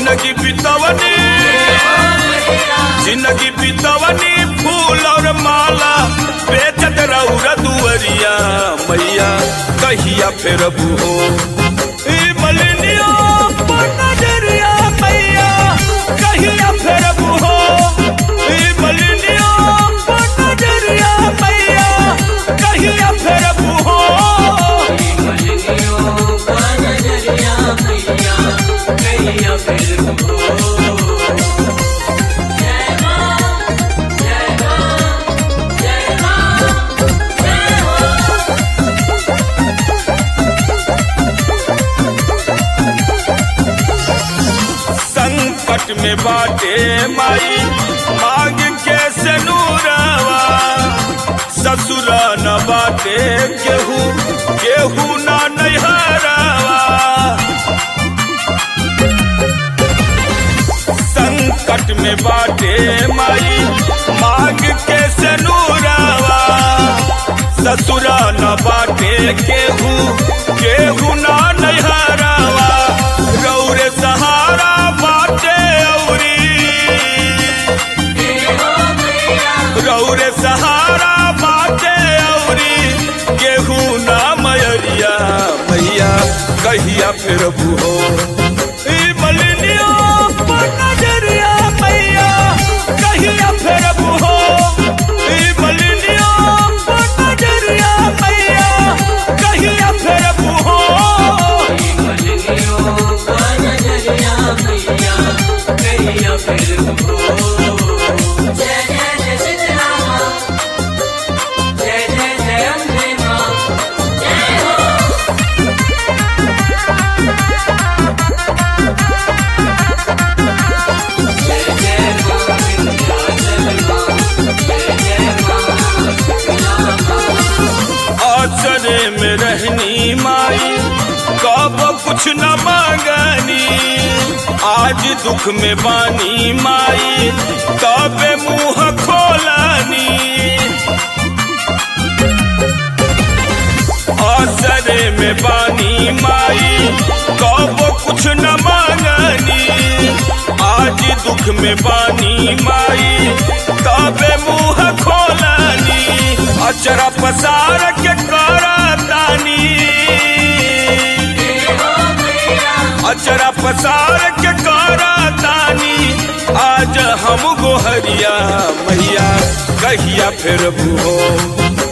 जिंदगी बितवनी जिंदगी बितवनी फूल और माला बेचत रौरा दुअरिया मैया कहिया फिर हो ई मलिनिया पर नजरिया मैया कहिया फिर हो ई मलिनिया पर नजरिया मैया कहिया फिर हो संकट में बाटे माई मांग के से नूरवा ससुर न बाटे केहू केहू ना नैहरवा संकट में बाटे माई मांग के से नूरवा ससुर न बाटे केहू केहू ना नैहरवा रौरे सहारा बाटे औरी रौरे सहारा बाटे औरी गेहूं ना मयरिया मैया कहिया फिर हो ई मलिनिया पर नजरिया मैया कहिया फिर हो ई मलिनिया पर नजरिया मैया कहिया फिर हो जय जय जय सीतारामा जय जय जय अम्बे माँ जय हो जय जय माँ विंध्याचल माँ जय जय माँ आचरे में रहनी माई कब कुछ न मांगनी आज दुख में बानी माई तबे मुंह खोलनी आचरे में बानी माई कब कुछ न मांगनी आज दुख में बानी माई तबे मुंह खोलनी अचरा पसार के करतानी अचरा पसार के करतानी आज हम गोहरिया मैया कहिया फिर हो